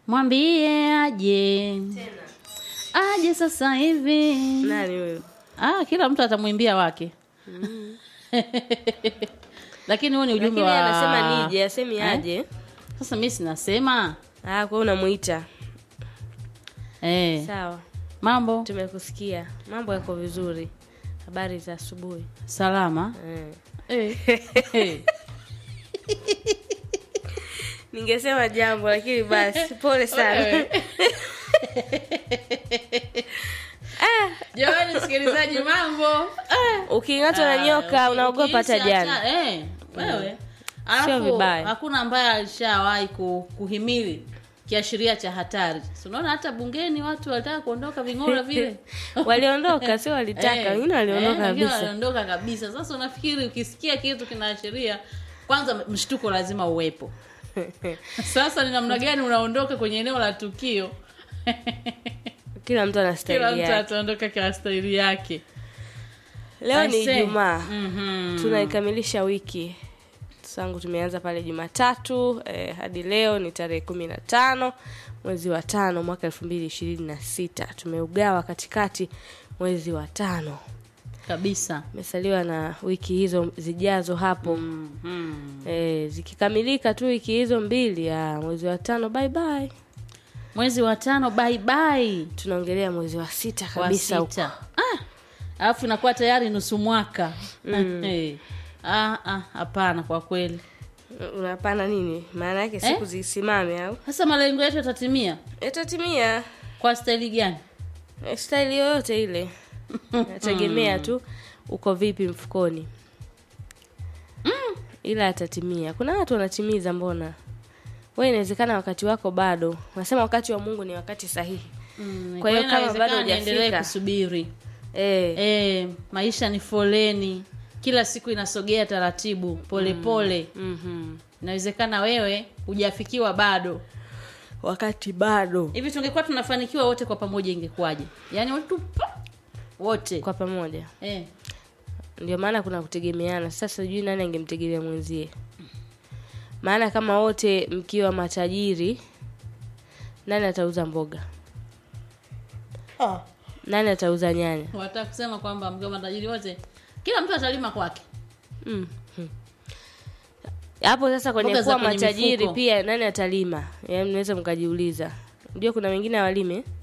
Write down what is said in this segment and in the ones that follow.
mwambie aje aje sasa hivi nani huyo ah, kila mtu atamwimbia wake lakini huo ni ujumbe lakini wa anasema nije asemi Eh? aje sasa mi sinasema ah, kwa eh, unamuita sawa mambo tumekusikia mambo yako vizuri habari za asubuhi salama eh. eh. ningesema jambo lakini basi pole sana Wewe. jamani msikilizaji mambo Ah. uking'atwa na nyoka Ah, unaogopa hata ukihisi jana hata- eh, wewe Sio alafu vibaya. hakuna ambaye alishawahi ku, kuhimili kiashiria cha hatari Si unaona hata bungeni watu walitaka kuondoka ving'ora vile waliondoka sio walitaka Eh, wengine waliondoka eh, wengine kabisa waliondoka kabisa sasa unafikiri ukisikia kitu kinaashiria kwanza mshtuko lazima uwepo sasa ni namna gani unaondoka kwenye eneo la tukio kila mtu ana kila staili mtu yake ataondoka kwa staili yake leo ni I say. ijumaa Mhm. tunaikamilisha wiki tangu tumeanza pale jumatatu eh, hadi leo ni tarehe kumi na tano mwezi wa tano mwaka elfu mbili ishirini na sita tumeugawa katikati mwezi wa tano kabisa umesaliwa na wiki hizo zijazo hapo Mhm. eh, zikikamilika tu wiki hizo mbili ya mwezi wa tano bye bye mwezi wa tano bye bye tunaongelea mwezi wa sita wa kabisa huko sita Ah, alafu inakuwa tayari nusu mwaka Eh. Ah, ah, hapana kwa kweli unapana nini maana yake siku zisimame au sasa malengo yetu yatatimia itatimia kwa staili gani Eh, staili yoyote ile nategemea tu uko vipi mfukoni ila atatimia kuna watu wanatimiza mbona we inawezekana wakati wako bado unasema wakati wa mungu ni wakati sahihi Mm, Kwa hiyo kama inawezekana bado niendelee hujafika. kusubiri eh, e, maisha ni foleni kila siku inasogea taratibu polepole pole. mhm. inawezekana wewe hujafikiwa bado wakati bado hivi tungekuwa tunafanikiwa wote kwa pamoja ingekuwaje yaani watu pa- wote kwa pamoja eh. ndio maana kuna kutegemeana sasa sijui nani angemtegemea mwenzie maana kama wote mkiwa matajiri nani atauza mboga nani atauza nyanya wataka kusema kwamba mkiwa matajiri wote kila mtu atalima kwake Mm. Hmm. hapo sasa kwenye Mboga za kuwa kwenye matajiri mifuko. pia nani atalima yaani mnaweza mkajiuliza ndio kuna wengine hawalimi eh?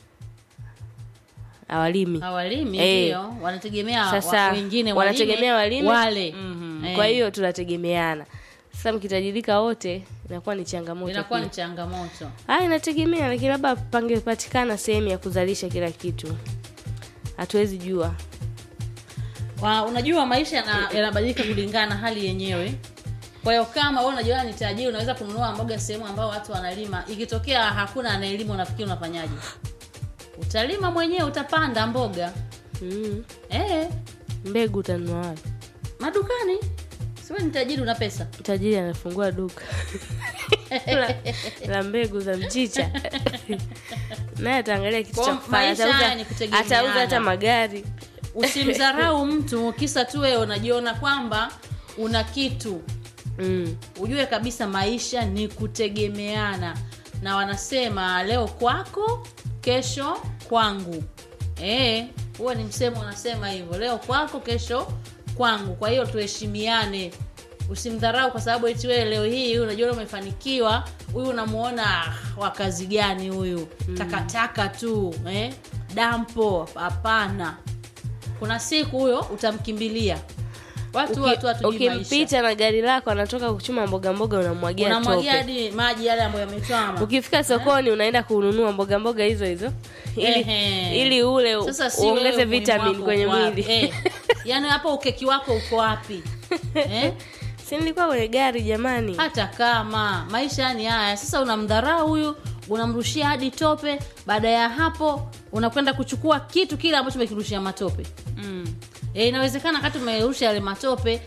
hawalimi hawalimi Eh. ndio wanategemea sasa wa, wengine wanategemea walime wale Mhm. Eh. kwa hiyo tunategemeana sasa mkitajirika wote inakuwa ni changamoto inakuwa pia. ni changamoto Ah, inategemea lakini labda pangepatikana sehemu ya kuzalisha kila kitu hatuwezi jua Wa, unajua maisha yana- yanabadilika kulingana na hali yenyewe kwa hiyo kama wewe unajua ni tajiri unaweza kununua mboga sehemu ambao watu wanalima ikitokea hakuna anayelima unafikiri unafanyaje utalima mwenyewe utapanda mboga mm. eh, mbegu utanunua wapi madukani siwe ni tajiri una pesa tajiri anafungua duka la, la mbegu za mchicha naye ataangalia kitu Kwa cha kufanya maisha atauza, haya ni kutegemeana. atauza hata magari usimdharau mtu kisa tu wewe unajiona kwamba una kitu mm. ujue kabisa maisha ni kutegemeana na wanasema leo kwako kesho kwangu Eh, huo ni msemo unasema hivyo leo kwako kesho kwangu kwa hiyo tuheshimiane usimdharau kwa sababu eti wewe leo hii unajua umefanikiwa huyu unamuona "Ah, wa kazi gani huyu takataka tu eh? dampo hapana kuna siku huyo utamkimbilia watu watu watu ukimpita na gari lako anatoka kuchuma mboga mboga unamwagia unamwagia tope hadi maji yale ambayo yametwama ukifika sokoni unaenda kununua mboga mboga hizo hizo ili, Ehe. ili ule Sasa si uongeze wewe umuhimu vitamin wako kwenye uko wapi? mwili eh. yaani hapo ukeki wako uko wapi eh? si nilikuwa kwenye gari jamani hata kama maisha ni haya sasa unamdharau huyu unamrushia hadi tope baada ya hapo unakwenda kuchukua kitu kile ambacho umekirushia matope mm. e, inawezekana kati umerusha yale matope